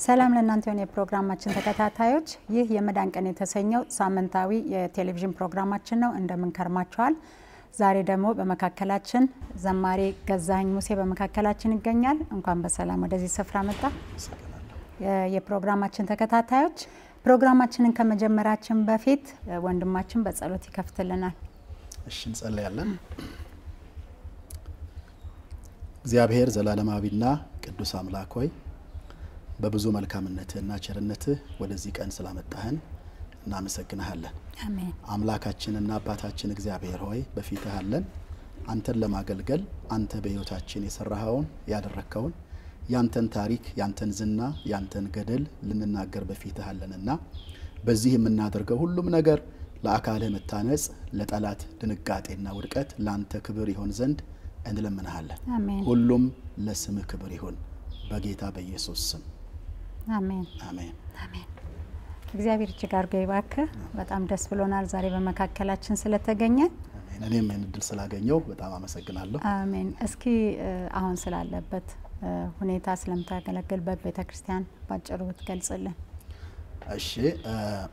ሰላም ለእናንተ የሆነ የፕሮግራማችን ተከታታዮች፣ ይህ የመዳን ቀን የተሰኘው ሳምንታዊ የቴሌቪዥን ፕሮግራማችን ነው። እንደምን ከርማችኋል? ዛሬ ደግሞ በመካከላችን ዘማሪ ገዛኸኝ ሙሴ በመካከላችን ይገኛል። እንኳን በሰላም ወደዚህ ስፍራ መጣ። የፕሮግራማችን ተከታታዮች ፕሮግራማችንን ከመጀመራችን በፊት ወንድማችን በጸሎት ይከፍትልናል። እሺ እንጸለያለን። እግዚአብሔር ዘላለማዊና ቅዱስ አምላክ ሆይ በብዙ መልካምነትህና ቸርነትህ ወደዚህ ቀን ስላመጣህን እናመሰግንሃለን። አሜን። አምላካችንና አባታችን እግዚአብሔር ሆይ በፊትህ አለን። አንተን ለማገልገል አንተ በሕይወታችን የሰራኸውን ያደረግከውን ያንተን ታሪክ ያንተን ዝና ያንተን ገድል ልንናገር በፊትህ አለንና በዚህ የምናደርገው ሁሉም ነገር ለአካልህ መታነጽ፣ ለጠላት ድንጋጤና ውድቀት ለአንተ ክብር ይሆን ዘንድ እንለምንሃለን። አሜን። ሁሉም ለስምህ ክብር ይሁን በጌታ በኢየሱስ ስም አሜን። አሜን። አሜን። እግዚአብሔር እጅግ አድርጎ ይባርክህ። በጣም ደስ ብሎናል ዛሬ በመካከላችን ስለተገኘ። አሜን። እኔም ይህን እድል ስላገኘው በጣም አመሰግናለሁ። አሜን። እስኪ እ አሁን ስላለበት እ ሁኔታ ስለምታገለግልበት ቤተ ክርስቲያን ባጭሩ ብትገልጽልን። እሺ እ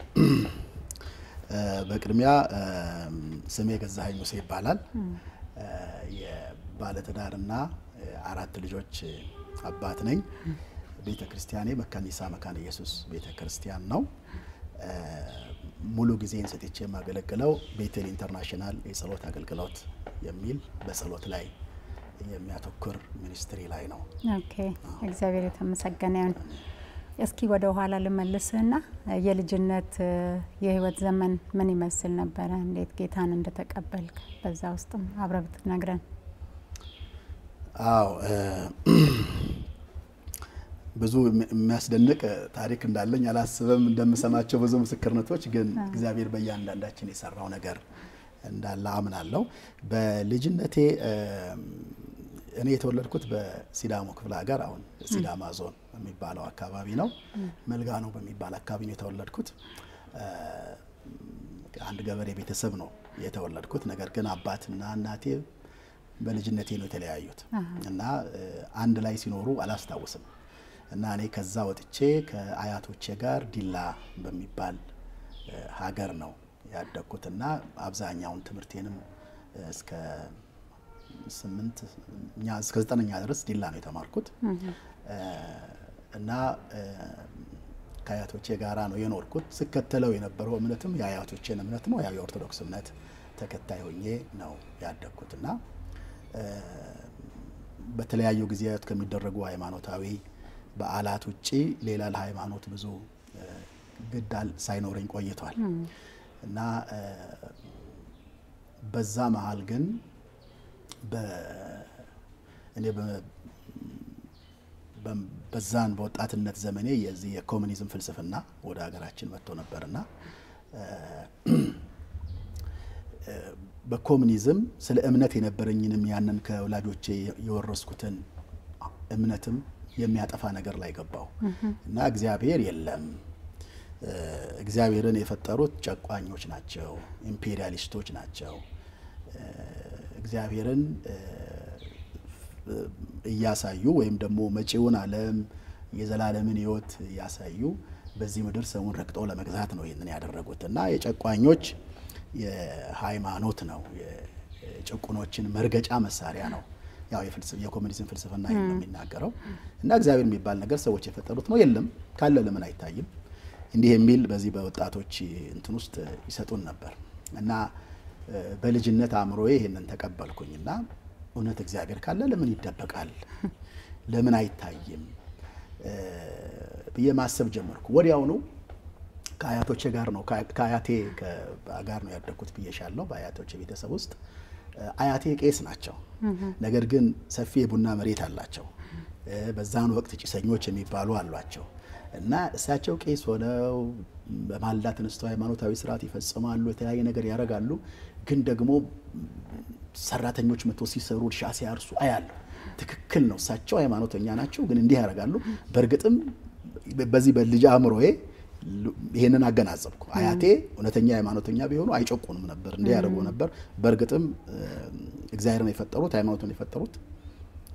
እ በቅድሚያ እ ስሜ ገዛኸኝ ሙሴ ይባላል። እ የባለትዳርና አራት ልጆች አባት ነኝ። ቤተ ክርስቲያኔ መካኒሳ መካነ ኢየሱስ ቤተ ክርስቲያን ነው። እ ሙሉ ጊዜን ሰጥቼ የማገለግለው ቤቴል ኢንተርናሽናል የጸሎት አገልግሎት የሚል በጸሎት ላይ የሚያተኩር ሚኒስትሪ ላይ ነው። ኦኬ፣ እግዚአብሔር የተመሰገነ ይሁን። እስኪ ወደ ኋላ ልመልስህና የልጅነት እ የህይወት ዘመን ምን ይመስል ነበረ? እንዴት ጌታን እንደተቀበልክ በዛ ውስጥም አብረህ ብትነግረን። አዎ እ ብዙ የሚያስደንቅ ታሪክ እንዳለኝ አላስብም። እንደምሰማቸው ብዙ ምስክርነቶች ግን እግዚአብሔር በእያንዳንዳችን የሰራው ነገር እንዳለ አምናለሁ። በልጅነቴ እ እኔ የተወለድኩት በሲዳሞ ክፍለ ሀገር አሁን ሲዳማ ዞን የሚባለው አካባቢ ነው። መልጋኖ በሚባል አካባቢ ነው የተወለድኩት። እ አንድ ገበሬ ቤተሰብ ነው የተወለድኩት። ነገር ግን አባትና እናቴ በልጅነቴ ነው የተለያዩት እና እ አንድ ላይ ሲኖሩ አላስታውስም እና እኔ ከዛ ወጥቼ ከአያቶቼ ጋር ዲላ በሚባል እ ሀገር ነው ያደግኩትና አብዛኛውን ትምህርቴንም እስከ ስምንት እኛ እስከ ዘጠነኛ ድረስ ዲላ ነው የተማርኩት እ እና እ ከአያቶቼ ጋራ ነው የኖርኩት። ስከተለው የነበረው እምነትም የአያቶቼን እምነት ነው። ያው የኦርቶዶክስ እምነት ተከታይ ሆኜ ነው ያደግኩትና እ በተለያዩ ጊዜያት ከሚደረጉ ሃይማኖታዊ በዓላት ውጪ ሌላ ለሃይማኖት ብዙ እ ግድ ሳይኖረኝ ቆይቷል እና እ በዛ መሀል ግን እኔ በዛን በወጣትነት ዘመኔ የዚህ የኮሚኒዝም ፍልስፍና ወደ ሀገራችን መጥቶ ነበርና በኮሚኒዝም ስለ እምነት የነበረኝንም ያንን ከወላጆቼ የወረስኩትን እምነትም የሚያጠፋ ነገር ላይ ገባው እና እግዚአብሔር የለም እግዚአብሔርን የፈጠሩት ጨቋኞች ናቸው፣ ኢምፔሪያሊስቶች ናቸው። እግዚአብሔርን እያሳዩ ወይም ደግሞ መጪውን ዓለም የዘላለምን ሕይወት እያሳዩ በዚህ ምድር ሰውን ረግጠው ለመግዛት ነው ይህንን ያደረጉት እና የጨቋኞች የሃይማኖት ነው፣ የጭቁኖችን መርገጫ መሳሪያ ነው። ያው የኮሚኒዝም ፍልስፍና ይህን ነው የሚናገረው እና እግዚአብሔር የሚባል ነገር ሰዎች የፈጠሩት ነው፣ የለም ካለ ለምን አይታይም? እንዲህ የሚል በዚህ በወጣቶች እንትን ውስጥ ይሰጡን ነበር እና በልጅነት አእምሮዬ ይሄንን ተቀበልኩኝ እና እውነት እግዚአብሔር ካለ ለምን ይደበቃል? ለምን አይታይም ብዬ ማሰብ ጀመርኩ። ወዲያውኑ ከአያቶቼ ጋር ነው ከአያቴ ጋር ነው ያደግኩት ብዬሻለሁ። በአያቶቼ ቤተሰብ ውስጥ አያቴ ቄስ ናቸው። ነገር ግን ሰፊ የቡና መሬት አላቸው። በዛን ወቅት ጭሰኞች የሚባሉ አሏቸው እና እሳቸው ቄስ ሆነው በማልዳ ተነስተው ሃይማኖታዊ ስርዓት ይፈጽማሉ፣ የተለያየ ነገር ያደርጋሉ። ግን ደግሞ ሰራተኞች መጥቶ ሲሰሩ እርሻ ሲያርሱ አያሉ። ትክክል ነው፣ እሳቸው ሃይማኖተኛ ናቸው፣ ግን እንዲህ ያደርጋሉ። በእርግጥም በዚህ በልጅ አእምሮዬ ይሄንን አገናዘብኩ። አያቴ እውነተኛ ሃይማኖተኛ ቢሆኑ አይጨቁንም ነበር፣ እንዲህ ያደርጉ ነበር። በእርግጥም እግዚአብሔርን የፈጠሩት ሃይማኖትን የፈጠሩት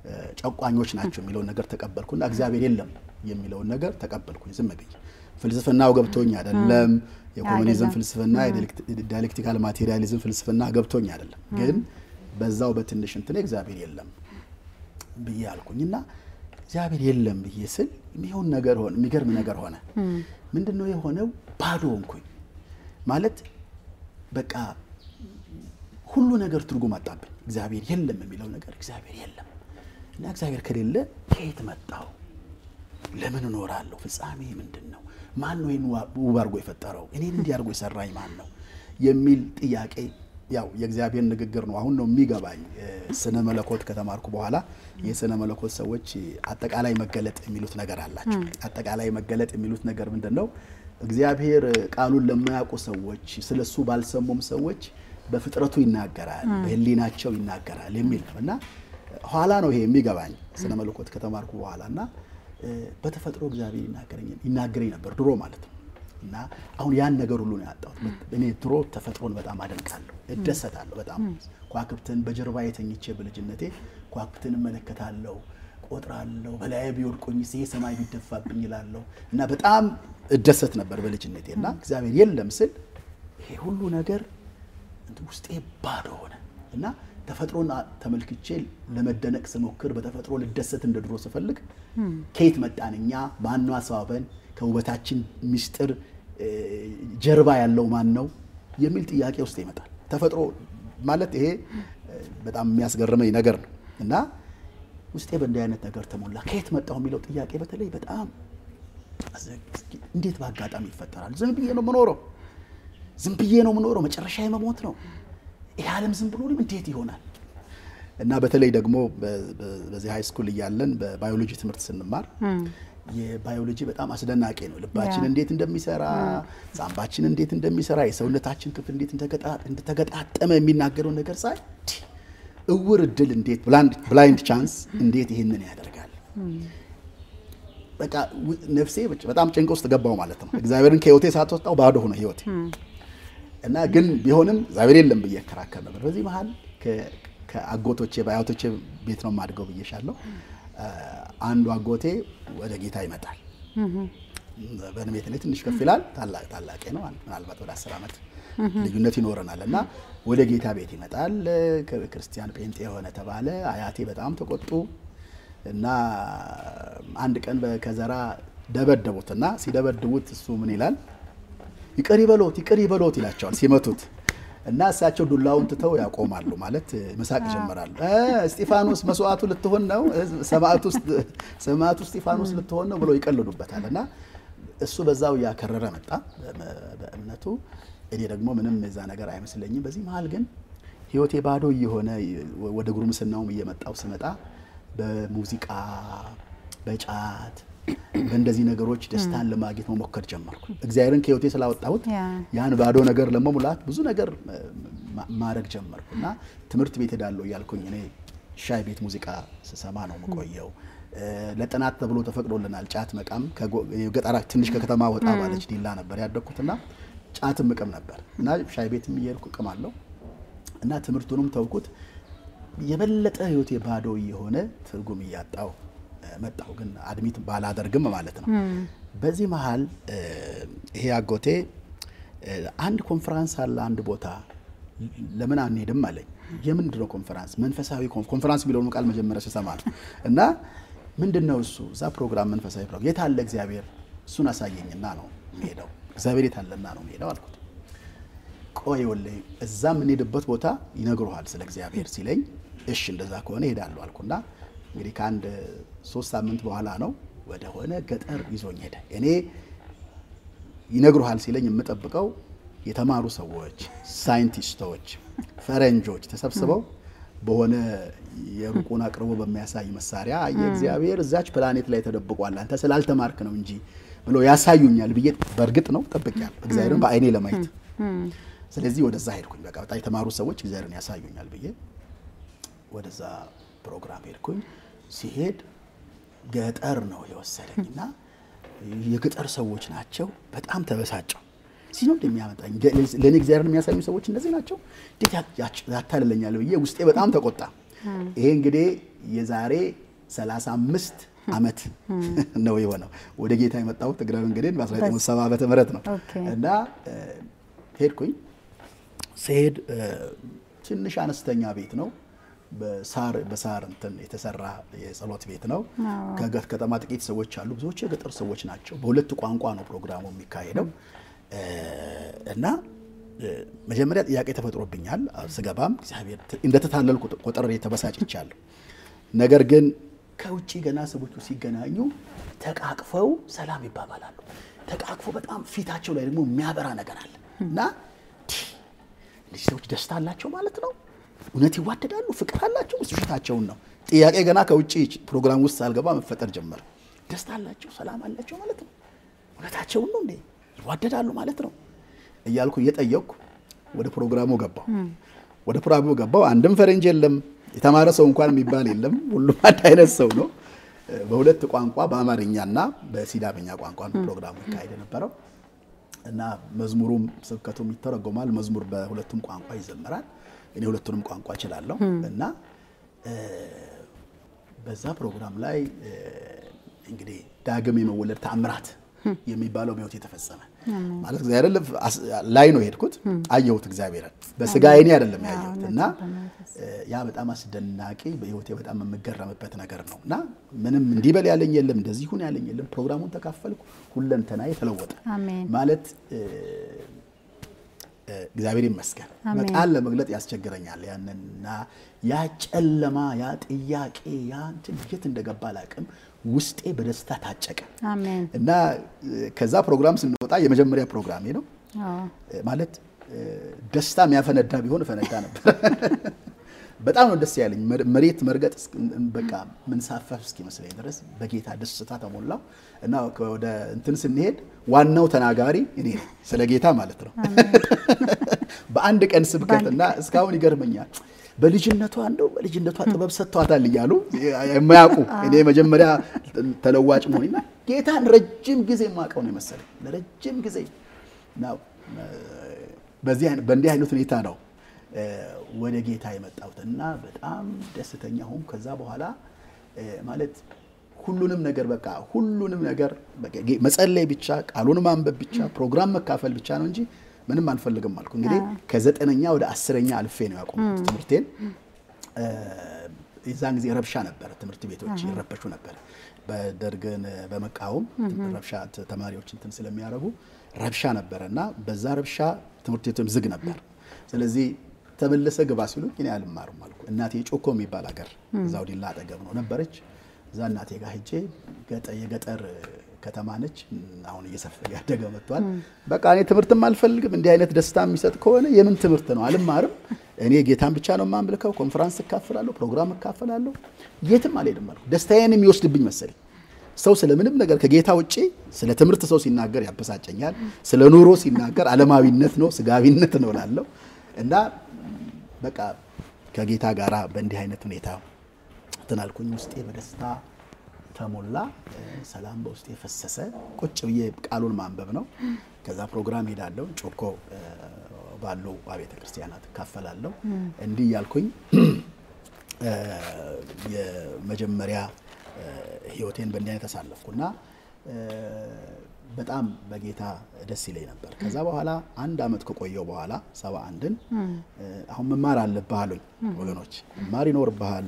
ጨቋኞች ናቸው የሚለውን ነገር ተቀበልኩና እግዚአብሔር የለም የሚለውን ነገር ተቀበልኩኝ ዝም ብዬ። ፍልስፍናው ገብቶኝ አይደለም፣ የኮሙኒዝም ፍልስፍና የዳይሌክቲካል ማቴሪያሊዝም ፍልስፍና ገብቶኝ አይደለም፣ ግን በዛው በትንሽ እንትኔ እግዚአብሔር የለም ብዬ አልኩኝ እና እግዚአብሔር የለም ብዬ ስል የሚሆን ነገር ሆነ። የሚገርም ነገር ሆነ። ምንድን ነው የሆነው? ባዶ ሆንኩኝ ማለት በቃ ሁሉ ነገር ትርጉም አጣብኝ። እግዚአብሔር የለም የሚለው ነገር እግዚአብሔር የለም እና እግዚአብሔር ከሌለ ከየት መጣው? ለምን እኖራለሁ? ፍጻሜ ምንድን ነው? ማን ነው ይህን ውብ አድርጎ የፈጠረው? እኔን እንዲህ አድርጎ የሰራኝ ማን ነው የሚል ጥያቄ ያው የእግዚአብሔር ንግግር ነው። አሁን ነው የሚገባኝ። ስነ መለኮት ከተማርኩ በኋላ የስነ መለኮት ሰዎች አጠቃላይ መገለጥ የሚሉት ነገር አላቸው። አጠቃላይ መገለጥ የሚሉት ነገር ምንድን ነው? እግዚአብሔር ቃሉን ለማያውቁ ሰዎች፣ ስለሱ ባልሰሙም ሰዎች በፍጥረቱ ይናገራል፣ በሕሊናቸው ይናገራል የሚል ነው እና ኋላ ነው ይሄ የሚገባኝ ስነ መለኮት ከተማርኩ በኋላ እና በተፈጥሮ እግዚአብሔር ይናገረኝ ነበር ድሮ ማለት ነው እና አሁን ያን ነገር ሁሉ ነው ያጣሁት። እኔ ድሮ ተፈጥሮን በጣም አደንቃለሁ፣ እደሰታለሁ። በጣም ከዋክብትን በጀርባ የተኝቼ በልጅነቴ ከዋክብትን እመለከታለሁ፣ ቆጥራለሁ። በላይ ቢወድቁኝ ይሄ ሰማይ ቢደፋብኝ ይላለሁ እና በጣም እደሰት ነበር በልጅነቴ እና እግዚአብሔር የለም ስል ይሄ ሁሉ ነገር ውስጤ ባዶ ሆነ እና ተፈጥሮን ተመልክቼ ለመደነቅ ስሞክር በተፈጥሮ ልደሰት እንደ ድሮ ስፈልግ ከየት መጣን እኛ? ማነው አስባበን? ከውበታችን ምስጢር ጀርባ ያለው ማን ነው የሚል ጥያቄ ውስጥ ይመጣል። ተፈጥሮ ማለት ይሄ በጣም የሚያስገርመኝ ነገር ነው እና ውስጤ በእንዲህ አይነት ነገር ተሞላ። ከየት መጣሁ የሚለው ጥያቄ በተለይ በጣም እንዴት በአጋጣሚ ይፈጠራል? ዝም ብዬ ነው የምኖረው፣ ዝም ብዬ ነው የምኖረው፣ መጨረሻ የመሞት ነው። ይህ ዓለም ዝም ብሎ እንዴት ይሆናል? እና በተለይ ደግሞ በዚህ ሃይ ስኩል እያለን በባዮሎጂ ትምህርት ስንማር የባዮሎጂ በጣም አስደናቂ ነው። ልባችን እንዴት እንደሚሰራ፣ ሳምባችን እንዴት እንደሚሰራ፣ የሰውነታችን ክፍል እንዴት እንደተገጣጠመ የሚናገረው ነገር ሳይ እውር እድል እንዴት ብላይንድ ቻንስ እንዴት ይህንን ያደርጋል? በቃ ነፍሴ በጣም ጭንቅ ውስጥ ገባው ማለት ነው። እግዚአብሔርን ከህይወቴ ሳትወጣው ባዶ ሆነ ህይወቴ እና ግን ቢሆንም እግዚአብሔር የለም ብዬ እከራከር ነበር። በዚህ መሀል ከአጎቶቼ በአያቶቼ ቤት ነው የማድገው ብዬሻለሁ። አንዱ አጎቴ ወደ ጌታ ይመጣል። በእድሜ ላይ ትንሽ ከፍ ይላል። ታላቄ ነው። ምናልባት ወደ አስር ዓመት ልዩነት ይኖረናል እና ወደ ጌታ ቤት ይመጣል። ክርስቲያን ጴንጤ የሆነ ተባለ። አያቴ በጣም ተቆጡ እና አንድ ቀን ከዘራ ደበደቡት እና ሲደበድቡት እሱ ምን ይላል? ይቅር ይበሎት ይቅር ይበሎት ይላቸዋል ሲመቱት እና እሳቸው ዱላውን ትተው ያቆማሉ። ማለት መሳቅ ይጀምራሉ። እስጢፋኖስ መስዋዕቱ ልትሆን ነው፣ ሰማዕቱ እስጢፋኖስ ልትሆን ነው ብለው ይቀልዱበታል። እና እሱ በዛው እያከረረ መጣ በእምነቱ። እኔ ደግሞ ምንም የዛ ነገር አይመስለኝም። በዚህ መሀል ግን ህይወቴ ባዶ እየሆነ ወደ ጉርምስናውም እየመጣው ስመጣ በሙዚቃ በጫት በእንደዚህ ነገሮች ደስታን ለማግኘት መሞከር ጀመርኩ። እግዚአብሔርን ከህይወቴ ስላወጣሁት ያን ባዶ ነገር ለመሙላት ብዙ ነገር ማድረግ ጀመርኩ እና ትምህርት ቤት ሄዳለሁ እያልኩኝ እኔ ሻይ ቤት ሙዚቃ ስሰማ ነው የምቆየው። ለጥናት ተብሎ ተፈቅዶልናል ጫት መቃም። ገጠራ ትንሽ ከከተማ ወጣ ባለች ዲላ ነበር ያደግኩትና ጫትም እቅም ነበር እና ሻይ ቤትም እየሄድኩ እቅማለሁ እና ትምህርቱንም ተውኩት። የበለጠ ህይወቴ ባዶ እየሆነ ትርጉም እያጣው መጣሁ። ግን አድሚት ባላደርግም ማለት ነው። በዚህ መሀል ይሄ አጎቴ አንድ ኮንፈራንስ አለ አንድ ቦታ ለምን አንሄድም አለኝ። የምንድን ነው ኮንፈራንስ? መንፈሳዊ ኮንፈራንስ የሚለውን ቃል መጀመሪያ ስሰማ ነው እና ምንድን ነው እሱ? እዛ ፕሮግራም መንፈሳዊ ፕሮግራም የት አለ እግዚአብሔር? እሱን አሳየኝና ነው የምሄደው። እግዚአብሔር የት አለና ነው የምሄደው አልኩት። ቆይ ወላሂ እዛ የምንሄድበት ቦታ ይነግሩሃል ስለ እግዚአብሔር ሲለኝ፣ እሺ እንደዛ ከሆነ እሄዳለሁ አልኩና እንግዲህ ከአንድ ሶስት ሳምንት በኋላ ነው ወደ ሆነ ገጠር ይዞኝ ሄደ። እኔ ይነግሩሃል ሲለኝ የምጠብቀው የተማሩ ሰዎች፣ ሳይንቲስቶች፣ ፈረንጆች ተሰብስበው በሆነ የሩቁን አቅርቦ በሚያሳይ መሳሪያ የእግዚአብሔር እዛች ፕላኔት ላይ ተደብቋል አንተ ስላልተማርክ ነው እንጂ ብሎ ያሳዩኛል ብዬ በእርግጥ ነው ጠብቄያለሁ፣ እግዚአብሔርን በአይኔ ለማየት። ስለዚህ ወደዛ ሄድኩኝ። በቃ በጣም የተማሩ ሰዎች እግዚአብሔርን ያሳዩኛል ብዬ ወደዛ ፕሮግራም ሄድኩኝ። ሲሄድ ገጠር ነው የወሰደኝ እና የገጠር ሰዎች ናቸው። በጣም ተበሳጨው። እዚህ ነው እንደሚያመጣኝ ለእኔ እግዚአብሔርን የሚያሳዩ ሰዎች እነዚህ ናቸው፣ እንዴት ያታልለኛል ብዬ ውስጤ በጣም ተቆጣ። ይሄ እንግዲህ የዛሬ 35 ዓመት ነው የሆነው። ወደ ጌታ የመጣሁት እግረ መንገዴን በ1970 ዓመተ ምህረት ነው እና ሄድኩኝ። ስሄድ ትንሽ አነስተኛ ቤት ነው በሳር በሳር እንትን የተሰራ የጸሎት ቤት ነው። ከከተማ ጥቂት ሰዎች አሉ። ብዙዎቹ የገጠር ሰዎች ናቸው። በሁለት ቋንቋ ነው ፕሮግራሙ የሚካሄደው እና መጀመሪያ ጥያቄ ተፈጥሮብኛል። ስገባም እግዚአብሔር እንደተታለልኩ ቆጥሬ ተበሳጭቻለሁ። ነገር ግን ከውጭ ገና ሰዎቹ ሲገናኙ ተቃቅፈው ሰላም ይባባላሉ። ተቃቅፈው በጣም ፊታቸው ላይ ደግሞ የሚያበራ ነገር አለ እና እነዚህ ሰዎች ደስታ አላቸው ማለት ነው። እውነት ይዋደዳሉ፣ ፍቅር አላቸው። እሱ ፊታቸውን ነው። ጥያቄ ገና ከውጭ ፕሮግራም ውስጥ ሳልገባ መፈጠር ጀመረ። ደስታ አላቸው፣ ሰላም አላቸው ማለት ነው። እውነታቸውን ነው እንዴ? ይዋደዳሉ ማለት ነው እያልኩ እየጠየቅኩ ወደ ፕሮግራሙ ገባው። ወደ ፕሮግራሙ ገባው። አንድም ፈረንጅ የለም፣ የተማረ ሰው እንኳን የሚባል የለም። ሁሉም አንድ አይነት ሰው ነው። በሁለት ቋንቋ በአማርኛና በሲዳምኛ ቋንቋ ነው ፕሮግራሙ ይካሄድ የነበረው እና መዝሙሩም ስብከቱም ይተረጎማል። መዝሙር በሁለቱም ቋንቋ ይዘመራል። እኔ ሁለቱንም ቋንቋ እችላለሁ እና በዛ ፕሮግራም ላይ እንግዲህ ዳግም የመወለድ ተአምራት የሚባለው በሕይወት የተፈጸመ ማለት እግዚአብሔር ላይ ነው የሄድኩት። አየሁት እግዚአብሔርን በስጋ አይኔ አይደለም ያየሁት እና ያ በጣም አስደናቂ በሕይወቴ በጣም የምገረምበት ነገር ነው እና ምንም እንዲበል ያለኝ የለም፣ እንደዚህ ሁን ያለኝ የለም። ፕሮግራሙን ተካፈልኩ፣ ሁለንተና የተለወጠ ማለት እግዚአብሔር ይመስገን። በቃል ለመግለጥ ያስቸግረኛል። ያንንና ያ ጨለማ ያ ጥያቄ ያ እንትን የት እንደገባ አላውቅም። ውስጤ በደስታ ታጨቀ እና ከዛ ፕሮግራም ስንወጣ የመጀመሪያ ፕሮግራሜ ነው ማለት ደስታ የሚያፈነዳ ቢሆን እፈነዳ ነበር። በጣም ነው ደስ ያለኝ። መሬት መርገጥ በቃ ምንሳፈፍ እስኪመስለኝ ድረስ በጌታ ደስታ ተሞላው እና ወደ እንትን ስንሄድ ዋናው ተናጋሪ እኔ ነኝ፣ ስለ ጌታ ማለት ነው። በአንድ ቀን ስብከት እና እስካሁን ይገርመኛል። በልጅነቷ እንደው በልጅነቷ ጥበብ ሰጥቷታል እያሉ የማያውቁ እኔ መጀመሪያ ተለዋጭ መሆንና ጌታን ረጅም ጊዜ የማውቀው ነው የመሰለኝ ለረጅም ጊዜ በእንዲህ አይነት ሁኔታ ነው ወደ ጌታ የመጣሁት እና በጣም ደስተኛ ሆንኩ። ከዛ በኋላ ማለት ሁሉንም ነገር በቃ ሁሉንም ነገር መጸለይ ብቻ፣ ቃሉን ማንበብ ብቻ፣ ፕሮግራም መካፈል ብቻ ነው እንጂ ምንም አንፈልግም አልኩ። እንግዲህ ከዘጠነኛ ወደ አስረኛ አልፌ ነው ያቆምኩት ትምህርቴን። የዛን ጊዜ ረብሻ ነበረ፣ ትምህርት ቤቶች ይረበሹ ነበር። በደርግን በመቃወም ረብሻ ተማሪዎች እንትን ስለሚያደርጉ ረብሻ ነበረ እና በዛ ረብሻ ትምህርት ቤቱም ዝግ ነበር። ስለዚህ ተመለሰ ግባ ሲሉኝ እኔ አልማርም አልኩ። እናቴ ጮኮ የሚባል ሀገር እዛው ዲላ አጠገብ ነው ነበረች። እዛ እናቴ ጋር ሄጄ የገጠር ከተማ ነች። አሁን እየሰፈ ያደገ መጥቷል። በቃ እኔ ትምህርትም አልፈልግም። እንዲህ አይነት ደስታ የሚሰጥ ከሆነ የምን ትምህርት ነው? አልማርም። እኔ ጌታን ብቻ ነው የማምልከው። ኮንፈራንስ እካፈላለሁ፣ ፕሮግራም እካፈላለሁ፣ የትም አልሄድም አልኩ። ደስታዬን የሚወስድብኝ መሰለኝ። ሰው ስለምንም ነገር ከጌታ ውጭ ስለ ትምህርት ሰው ሲናገር ያበሳጨኛል። ስለ ኑሮ ሲናገር ዓለማዊነት ነው ስጋዊነት ነው ላለው እና በቃ ከጌታ ጋር በእንዲህ አይነት ሁኔታ ትናልኩኝ። ውስጤ በደስታ ተሞላ፣ ሰላም በውስጤ ፈሰሰ። ቁጭ ብዬ ቃሉን ማንበብ ነው። ከዛ ፕሮግራም ሄዳለሁ፣ ጮኮ ባሉ አብያተ ክርስቲያናት እካፈላለሁ። እንዲህ እያልኩኝ የመጀመሪያ ህይወቴን በእንዲህ አይነት አሳለፍኩና በጣም በጌታ ደስ ይለኝ ነበር። ከዛ በኋላ አንድ አመት ከቆየው በኋላ ሰባ አንድን አሁን መማር አለብህ አሉኝ ወገኖች፣ መማር ይኖርብሃል፣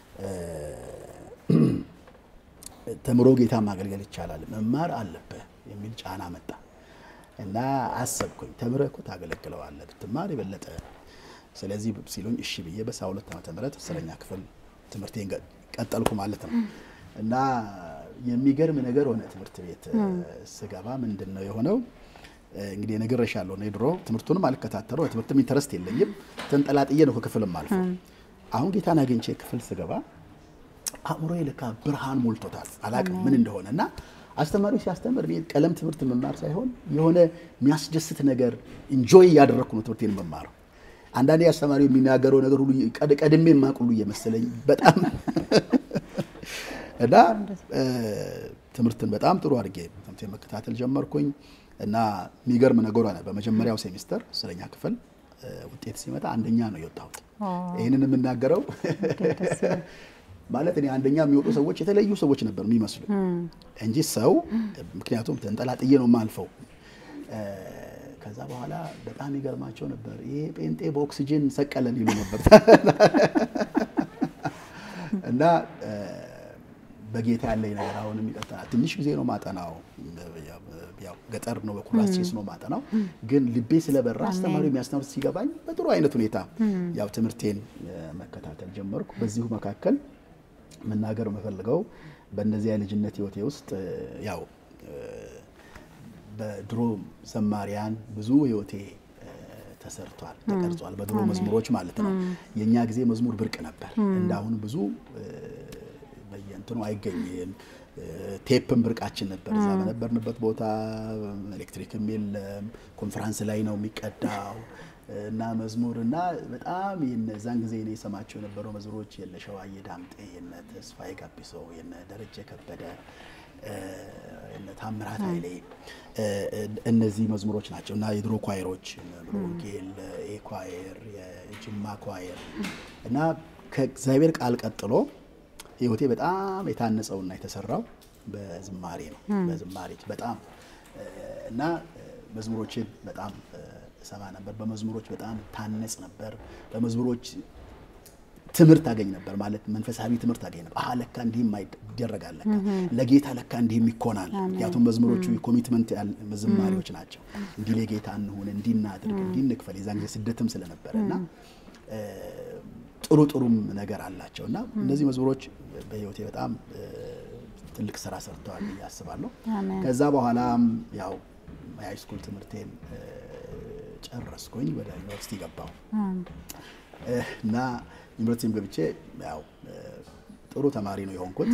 ተምሮ ጌታ ማገልገል ይቻላል፣ መማር አለብህ የሚል ጫና መጣ እና አሰብኩኝ። ተምረህ እኮ ታገለግለዋለህ ብትማር የበለጠ ስለዚህ ሲሉኝ እሺ ብዬ በሰባ ሁለት ዓመተ ምህረት አስረኛ ክፍል ትምህርቴን ቀጠልኩ ማለት ነው እና የሚገርም ነገር ሆነ። ትምህርት ቤት ስገባ ምንድን ነው የሆነው? እንግዲህ ነግሬሻለሁ። እኔ ድሮ ትምህርቱንም አልከታተለው ትምህርትም ኢንተረስት የለኝም። ተንጠላጥዬ ነው ከክፍልም አልፎ። አሁን ጌታን አግኝቼ ክፍል ስገባ አእምሮዬ ለካ ብርሃን ሞልቶታል። አላቅም ምን እንደሆነ እና አስተማሪው ሲያስተምር እኔ ቀለም ትምህርት መማር ሳይሆን የሆነ የሚያስደስት ነገር ኢንጆይ እያደረግኩ ነው ትምህርቴን መማረው። አንዳንዴ አስተማሪው የሚናገረው ነገር ሁሉ ቀድሜ የማቅ ሁሉ እየመሰለኝ በጣም እና ትምህርትን በጣም ጥሩ አድርጌ ትምህርቴን መከታተል ጀመርኩኝ እና የሚገርም ነገር ሆነ። በመጀመሪያው ሴሚስተር አስረኛ ክፍል ውጤት ሲመጣ አንደኛ ነው የወጣሁት። ይህንን የምናገረው ማለት እኔ አንደኛ የሚወጡ ሰዎች የተለዩ ሰዎች ነበር የሚመስሉ እንጂ ሰው ምክንያቱም ተንጠላጥዬ ነው የማልፈው። ከዛ በኋላ በጣም ይገርማቸው ነበር። ይሄ ጴንጤ በኦክሲጅን ሰቀለን ይሉ ነበር እና በጌታ ያለኝ ነገር አሁንም ይቀጥላል። ትንሽ ጊዜ ነው ማጠናው፣ ያው ገጠር ነው በኩራዝ ቼስ ነው ማጠናው። ግን ልቤ ስለበራ አስተማሪ የሚያስተምር ሲገባኝ በጥሩ አይነት ሁኔታ ያው ትምህርቴን መከታተል ጀመርኩ። በዚሁ መካከል መናገር የምፈልገው በእነዚያ የልጅነት ህይወቴ ውስጥ ያው በድሮ ዘማሪያን ብዙ ህይወቴ ተሰርቷል፣ ተቀርጿል። በድሮ መዝሙሮች ማለት ነው። የእኛ ጊዜ መዝሙር ብርቅ ነበር። እንዳሁን ብዙ በየእንትኑ አይገኝም። ቴፕም ብርቃችን ነበር። እዛ በነበርንበት ቦታ ኤሌክትሪክም የለም። ኮንፈራንስ ላይ ነው የሚቀዳው እና መዝሙር እና በጣም የዛን ጊዜ እኔ የሰማቸው የነበረው መዝሙሮች የነ ሸዋዬ ዳምጤ፣ የነ ተስፋዬ ጋቢሶ፣ የነ ደረጀ ከበደ እነ ታምራት ኃይሌ እነዚህ መዝሙሮች ናቸው እና የድሮ ኳየሮች ወንጌል፣ ኤ ኳየር፣ የጅማ ኳየር እና ከእግዚአብሔር ቃል ቀጥሎ ህይወቴ በጣም የታነጸውና የተሰራው በዝማሬ ነው። በዝማሬ በጣም እና መዝሙሮችን በጣም ሰማ ነበር። በመዝሙሮች በጣም ታነጽ ነበር። በመዝሙሮች ትምህርት አገኝ ነበር ማለት መንፈሳዊ ትምህርት አገኝ ነበር። አሀ ለካ እንዲህም ይደረጋል፣ ለካ ለጌታ ለካ እንዲህም ይኮናል። ምክንያቱም መዝሙሮቹ የኮሚትመንት ዝማሬዎች ናቸው። እንዲህ ለጌታ እንሁን፣ እንዲህ እናድርግ፣ እንዲህ እንክፈል። የዛን ጊዜ ስደትም ስለነበረ እና ጥሩ ጥሩም ነገር አላቸው እና እነዚህ መዝሙሮች በህይወቴ በጣም ትልቅ ስራ ሰርተዋል ብዬ አስባለሁ። ከዛ በኋላም ያው የሃይስኩል ትምህርቴን ጨረስኩኝ። ወደ ዩኒቨርሲቲ ገባሁ እና ዩኒቨርሲቲም ገብቼ ያው ጥሩ ተማሪ ነው የሆንኩት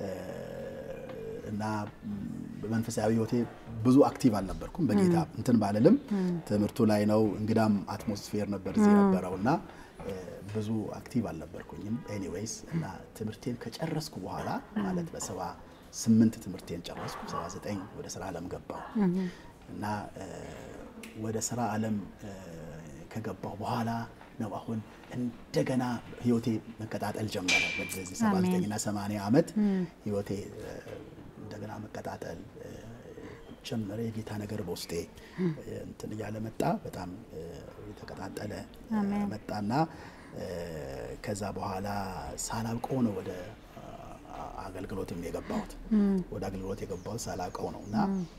እና በመንፈሳዊ ህይወቴ ብዙ አክቲቭ አልነበርኩም። በጌታ እንትን ባልልም ትምህርቱ ላይ ነው። እንግዳም አትሞስፌር ነበር እዚህ የነበረው እና ብዙ አክቲቭ አልነበርኩኝም። ኤኒዌይስ እና ትምህርቴን ከጨረስኩ በኋላ ማለት በሰባ ስምንት ትምህርቴን ጨረስኩ። ሰባ ዘጠኝ ወደ ስራ ዓለም ገባሁ እና ወደ ስራ ዓለም ከገባሁ በኋላ ነው አሁን እንደገና ህይወቴ መቀጣጠል ጀመረ። በዚህ 79 እና 80 ዓመት ህይወቴ እንደገና መቀጣጠል ጀመረ። የጌታ ነገር በውስጤ እንትን እያለ መጣ። በጣም የተቀጣጠለ መጣና ከዛ በኋላ ሳላውቀው ነው ወደ አገልግሎትም የገባሁት። ወደ አገልግሎት የገባሁት ሳላውቀው ነው እና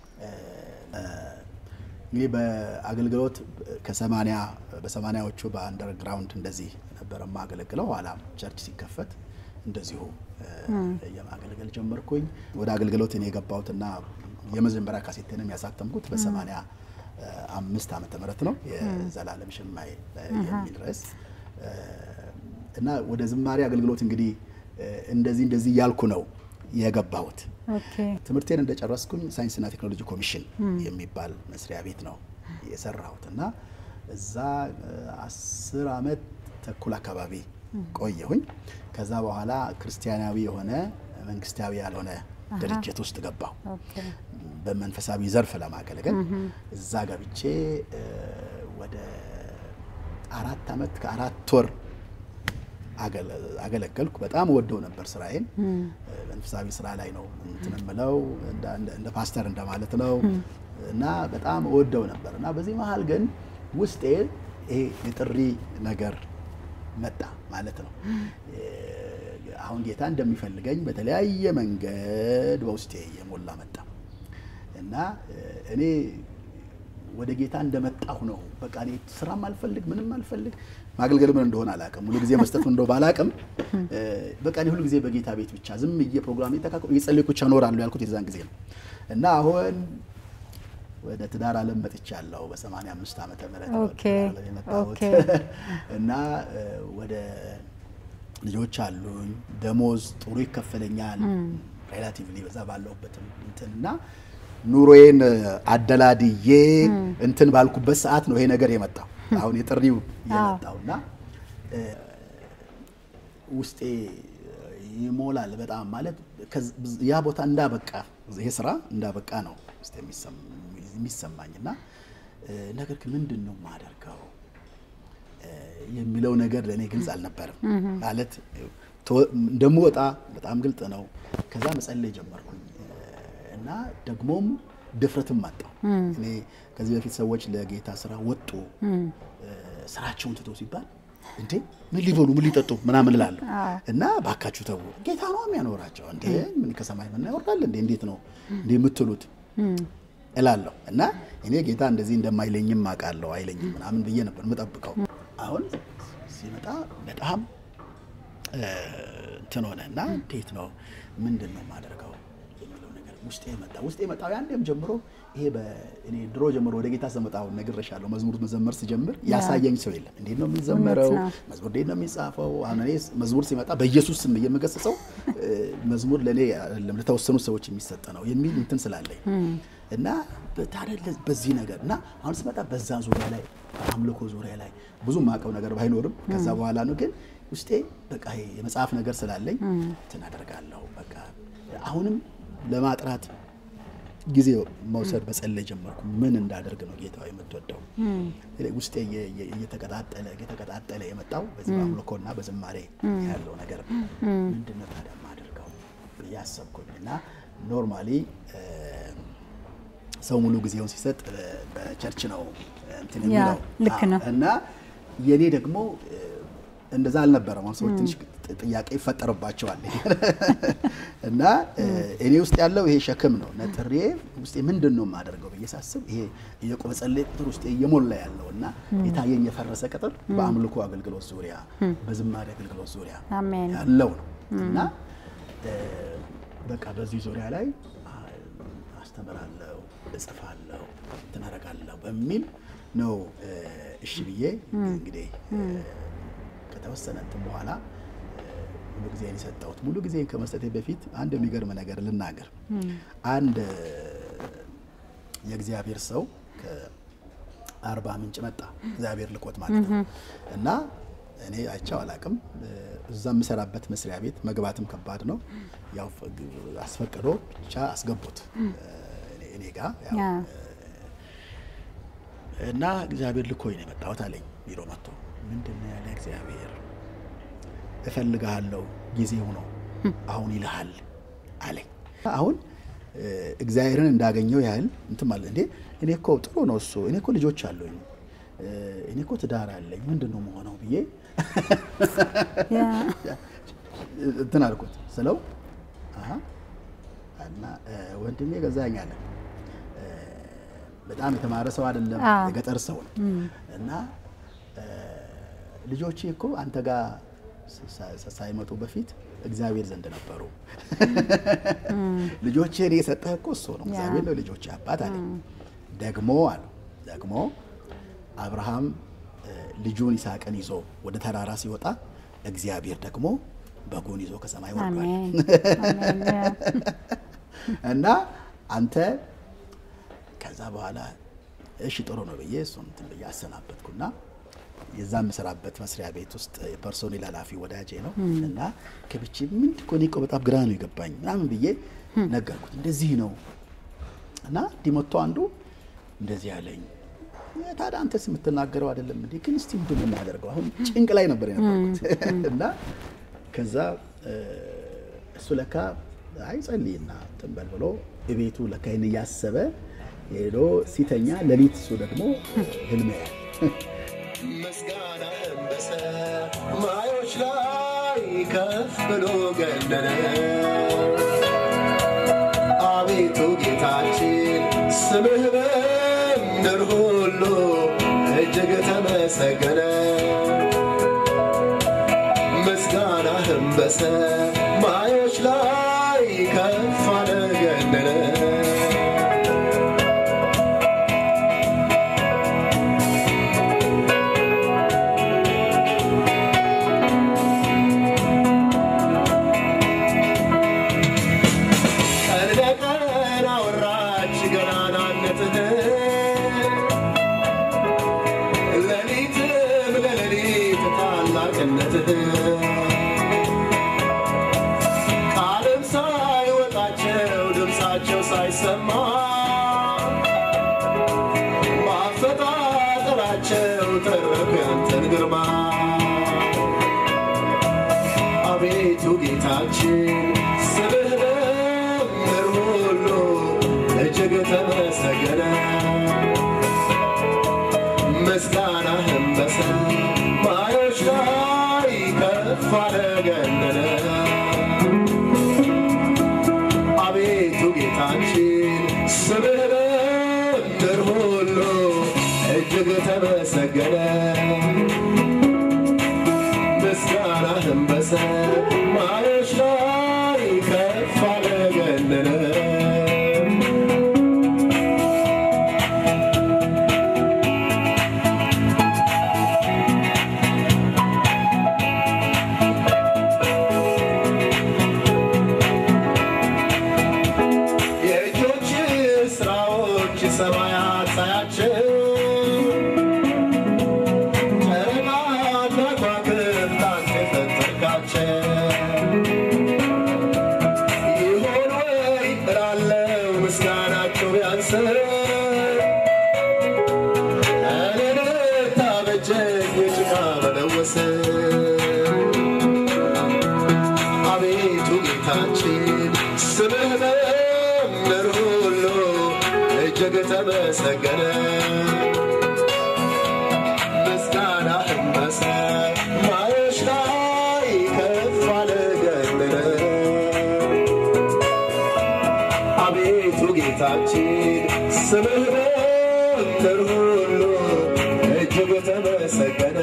እንግዲህ በአገልግሎት ከሰማንያ በሰማንያዎቹ በአንደርግራውንድ እንደዚህ ነበረ የማገለግለው። ኋላም ቸርች ሲከፈት እንደዚሁ የማገልገል ጀመርኩኝ። ወደ አገልግሎት እኔ የገባሁትና የመጀመሪያ ካሴቴንም ያሳተምኩት በሰማንያ አምስት ዓመተ ምህረት ነው የዘላለም ሽማይ የሚል ርዕስ እና ወደ ዝማሬ አገልግሎት እንግዲህ እንደዚህ እንደዚህ እያልኩ ነው የገባሁት። ትምህርቴን እንደጨረስኩኝ ሳይንስና ቴክኖሎጂ ኮሚሽን የሚባል መስሪያ ቤት ነው የሰራሁት እና እዛ አስር ዓመት ተኩል አካባቢ ቆየሁኝ። ከዛ በኋላ ክርስቲያናዊ የሆነ መንግስታዊ ያልሆነ ድርጅት ውስጥ ገባሁ በመንፈሳዊ ዘርፍ ለማገልገል። እዛ ገብቼ ወደ አራት ዓመት ከአራት ወር አገለገልኩ። በጣም ወደው ነበር ስራዬን። መንፈሳዊ ስራ ላይ ነው እንትን የምለው እንደ ፓስተር እንደማለት ነው እና በጣም ወደው ነበር እና በዚህ መሀል ግን ውስጤ ይሄ የጥሪ ነገር መጣ ማለት ነው። አሁን ጌታ እንደሚፈልገኝ በተለያየ መንገድ በውስጤ የሞላ መጣ እና እኔ ወደ ጌታ እንደመጣሁ ነው። በቃ እኔ ስራም አልፈልግ ምንም አልፈልግ ማገልገል ምን እንደሆነ አላውቅም። ሁሉ ጊዜ መስጠት እንደው ባላውቅም በቃ እኔ ሁሉ ጊዜ በጌታ ቤት ብቻ ዝም ብዬ ፕሮግራም እየተካከሉ እየጸለይኩ ብቻ እኖራለሁ ያልኩት የዛን ጊዜ ነው እና አሁን ወደ ትዳር ዓለም መጥቻለሁ። በ85 ዓመተ ምህረት የመጣሁት እና ወደ ልጆች አሉኝ። ደሞዝ ጥሩ ይከፈለኛል ሬላቲቭሊ በዛ ባለሁበትም እንትን እና ኑሮዬን አደላድዬ እንትን ባልኩበት ሰዓት ነው ይሄ ነገር የመጣው። አሁን የጥሪው የመጣው እና ውስጤ ይሞላል በጣም ማለት ያ ቦታ እንዳበቃ ይሄ ስራ እንዳበቃ ነው ውስጥ የሚሰማኝ እና ነገር ግን ምንድን ነው የማደርገው የሚለው ነገር ለእኔ ግልጽ አልነበርም። ማለት እንደምወጣ በጣም ግልጥ ነው። ከዛ መጸለይ ጀመርኩኝ እና ደግሞም ድፍረትም አጣው። እኔ ከዚህ በፊት ሰዎች ለጌታ ስራ ወጡ ስራቸውን ትቶ ሲባል እንዴ ምን ሊበሉ ምን ሊጠጡ ምናምን እላለሁ እና ባካችሁ ተው፣ ጌታ ነው የሚያኖራቸው። እንዴ ምን ከሰማይ ምን ያወርዳል እንዴ እንዴት ነው እንዴ የምትሉት እላለሁ እና እኔ ጌታ እንደዚህ እንደማይለኝም አውቃለሁ። አይለኝም ምናምን ብዬ ነበር የምጠብቀው። አሁን ሲመጣ በጣም እንትን ሆነ እና እንዴት ነው ምንድን ነው የማደርገው የሚለው ነገር ውስጤ መጣ። ውስጤ መጣው ያንዴም ጀምሮ ይሄ እኔ ድሮ ጀምሮ ወደ ጌታ ስመጣው ነግሬሻለሁ። መዝሙር መዘመር ስጀምር ያሳየኝ ሰው የለም። እንዴት ነው የሚዘመረው? መዝሙር እንዴት ነው የሚጻፈው? አሁን እኔ መዝሙር ሲመጣ በኢየሱስ ስም የምገስጸው መዝሙር ለእኔ አይደለም ለተወሰኑ ሰዎች የሚሰጥ ነው የሚል እንትን ስላለኝ እና ታዲያ በዚህ ነገር እና አሁን ስመጣ በዛ ዙሪያ ላይ አምልኮ ዙሪያ ላይ ብዙ ማቀው ነገር ባይኖርም ከዛ በኋላ ነው ግን ውስጤ በቃ የመጽሐፍ ነገር ስላለኝ እንትን አደርጋለሁ። በቃ አሁንም ለማጥራት ጊዜ መውሰድ በጸለይ ጀመርኩ። ምን እንዳደርግ ነው ጌታ የምትወደው? ውስጤ እየተቀጣጠለ እየተቀጣጠለ የመጣው በዚህ በአምልኮና በዝማሬ ያለው ነገር ምንድን ነው ታዲያ የማደርገው እያሰብኩኝ እና ኖርማሊ ሰው ሙሉ ጊዜውን ሲሰጥ በቸርች ነው እንትን የሚለው ልክ ነው እና የኔ ደግሞ እንደዛ አልነበረም። አሁን ሰዎች ትንሽ ጥያቄ ይፈጠርባቸዋል እና እኔ ውስጥ ያለው ይሄ ሸክም ነው። ነጥሬ ውስጤ ምንድን ነው የማደርገው ብዬ ሳስብ ይሄ የቆመጸለይ ቁጥር ውስጤ እየሞላ ያለው እና የታየኝ የፈረሰ ቅጥር በአምልኮ አገልግሎት ዙሪያ፣ በዝማሬ አገልግሎት ዙሪያ ያለው ነው እና በቃ በዚህ ዙሪያ ላይ አስተምራለሁ፣ እጽፋለሁ፣ እንትን አደርጋለሁ በሚል ነው እሺ ብዬ እንግዲህ ከተወሰነ እንትን በኋላ ሙሉ ጊዜን የሰጠሁት። ሙሉ ጊዜን ከመስጠቴ በፊት አንድ የሚገርም ነገር ልናገር። አንድ የእግዚአብሔር ሰው ከአርባ ምንጭ መጣ፣ እግዚአብሔር ልኮት ማለት ነው እና እኔ አይቼው አላቅም። እዛ የምሰራበት መስሪያ ቤት መግባትም ከባድ ነው። ያው አስፈቅዶ ብቻ አስገቡት እኔ ጋ እና እግዚአብሔር ልኮኝ ነው የመጣሁት አለኝ። ቢሮ መጥቶ ምንድን ነው ያለ እግዚአብሔር እፈልግሃለሁ፣ ጊዜው ነው አሁን ይልሃል አለኝ። አሁን እግዚአብሔርን እንዳገኘው ያህል እንትን ማለት እንዴ እኔ እኮ ጥሩ ነው እሱ እኔ እኮ ልጆች አሉኝ እኔ እኮ ትዳር አለኝ ምንድን ነው መሆነው ብዬ እንትን አልኩት ስለው እና ወንድሜ ገዛኝ አለ። በጣም የተማረ ሰው አይደለም፣ የገጠር ሰው ነው እና ልጆቼ እኮ አንተ ጋር ሳይመጡ በፊት እግዚአብሔር ዘንድ ነበሩ። ልጆቼን የሰጠህ እኮ እሱ ነው፣ እግዚአብሔር ነው ልጆቼ አባት አለኝ። ደግሞ አሉ ደግሞ አብርሃም ልጁን ይስሐቅን ይዞ ወደ ተራራ ሲወጣ እግዚአብሔር ደግሞ በጉን ይዞ ከሰማይ ወርዷል እና አንተ ከዛ በኋላ እሺ ጥሩ ነው ብዬ እሱን እንትን ብዬ አሰናበትኩና የዛ የምሰራበት መስሪያ ቤት ውስጥ የፐርሶኔል ኃላፊ ወዳጄ ነው እና ከብቼ ምንድን እኮ እኔ እኮ በጣም ግራ ነው የገባኝ ምናምን ብዬ ነገርኩት። እንደዚህ ነው እና እንዲህ መጥቶ አንዱ እንደዚህ አለኝ። ታዲያ አንተስ የምትናገረው አይደለም እንዴ? ግን እስቲ ምንድን ነው የማደርገው? አሁን ጭንቅ ላይ ነበር የነበርኩት እና ከዛ እሱ ለካ አይ ጸልይና እንትን በል ብሎ እቤቱ ለካ ይህን እያሰበ ሄዶ ሲተኛ ሌሊት እሱ ደግሞ ህልም ያያል። ምስጋና በሰማዮች ላይ ከፍ ብሎ ገነነ። አቤቱ ጌታችን ስምህ በምድር ሁሉ እጅግ ተመሰገነ። ምስጋናህም በሰማዮች ላይ ከፍ አለ ገነነ። ቀን ለቀን አወራች ገናናነትህን፣ ሌሊትም ለሌሊት ታላቅነትህን። ምስጋናህም በሰማዮች ላይ ከፍ አለ ገነነ አቤቱ ጌታችን ስምህ በምድር ሁሉ እጅግ ተመሰገነ ምስጋናህም በሰማዮች ላይ ከፍ አለ ገነነ የእጆች ስራዎች ሰማያት ሳያቸው ጨረቃና ከዋክብት አንተ የፈጠርካቸው ይሆን ወይ እላለሁ ምስጋናቸው ቢያንስም እኔን ታበጀኝ የጭቃ መለወስ አቤቱ ጌታችን ስምህ በምድር ሁሉ እጅግ ተመሰገነ ምስጋናህም በሰማዮች ላይ ከፍ አለ ገነነ አቤቱ ጌታችን ስምህ በምድር ሁሉ እጅግ ተመሰገነ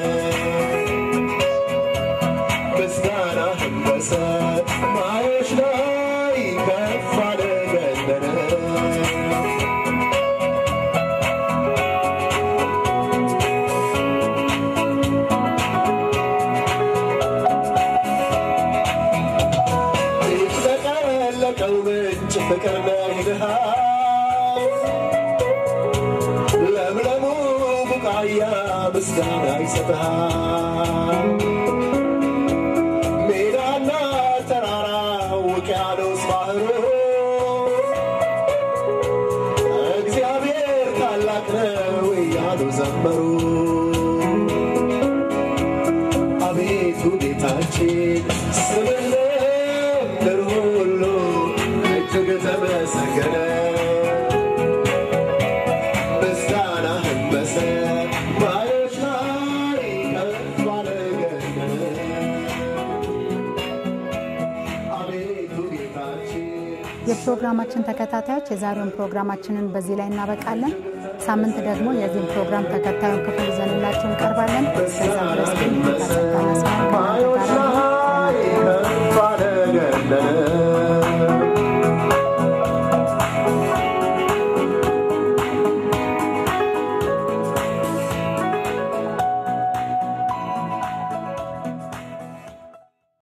ምስጋናህም በሰማዮች ላይ ከፍ አለ ገነነ የተጠቀለቀው ምንጭ ፍቅር ነህልሃል ለምለሙ ቡቃያ ምስጋና ይሰጥሃል ሜዳና ተራራ ውቅያኖስ ባህሩ እግዚአብሔር ታላቅ ነው እያሉ ዘመሩ አቤቱ ጌታችን ስምህ ለምድር ሁሉ እጅግ ተመሰገነ ምስጋናህም በሰማዮች ላይ ከፍ አለ ገነነ አቤቱ ጌታችን የፕሮግራማችን ተከታታዮች የዛሬውን ፕሮግራማችንን በዚህ ላይ እናበቃለን። ሳምንት ደግሞ የዚህን ፕሮግራም ተከታዩን ክፍል ይዘንላችሁ እንቀርባለን። እስከዛ ድረስ ግን ጌታ ጸጋና ሰላም